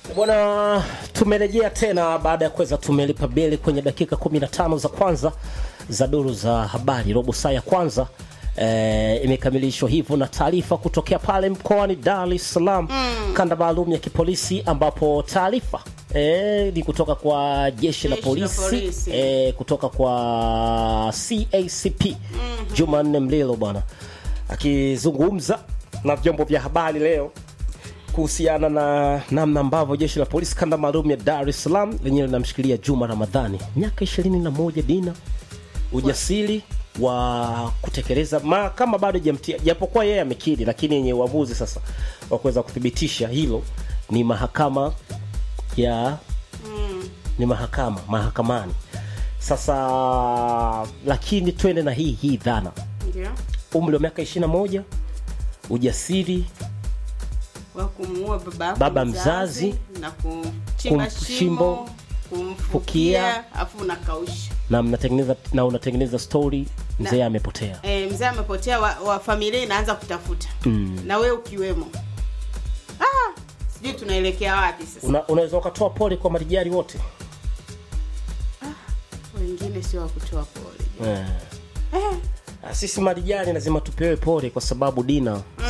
Bwana, tumerejea tena baada ya kuweza tumelipa beli kwenye dakika 15 za kwanza za duru za habari. Robo saa ya kwanza e, imekamilishwa hivyo na taarifa kutokea pale mkoani Dar es Salaam mm. kanda maalum ya kipolisi ambapo taarifa e, ni kutoka kwa jeshi la Jeshi la polisi, polisi. E, kutoka kwa CACP mm-hmm. Jumanne Mlilo bwana akizungumza na vyombo vya habari leo kuhusiana na namna ambavyo jeshi la polisi kanda maalum ya Dar es Salaam lenyewe linamshikilia Juma Ramadhani miaka 21 Dina, ujasiri wa kutekeleza mahakama bado jamtia, japokuwa yeye amekiri, lakini yenye uamuzi sasa wa kuweza kuthibitisha hilo ni mahakama ya ni mahakama mahakamani. Sasa lakini twende na hii hii dhana, Ndio. umri wa miaka 21, ujasiri Wa kumuua baba yako Baba mzazi, na kuchimba kum- shimo, shimbo, kumfukia, fukia. afu unakausha. na mnatengeneza na unatengeneza story mzee Na- amepotea. E, mzee amepotea, wa, wa familia inaanza kutafuta mm. na wewe ukiwemo. Ah, sijui tunaelekea wapi sasa. Una, unaweza ukatoa pole kwa marijari wote Wengine sio wa kutoa pole. eh. Ah, Sisi marijari lazima tupewe pole kwa sababu Dina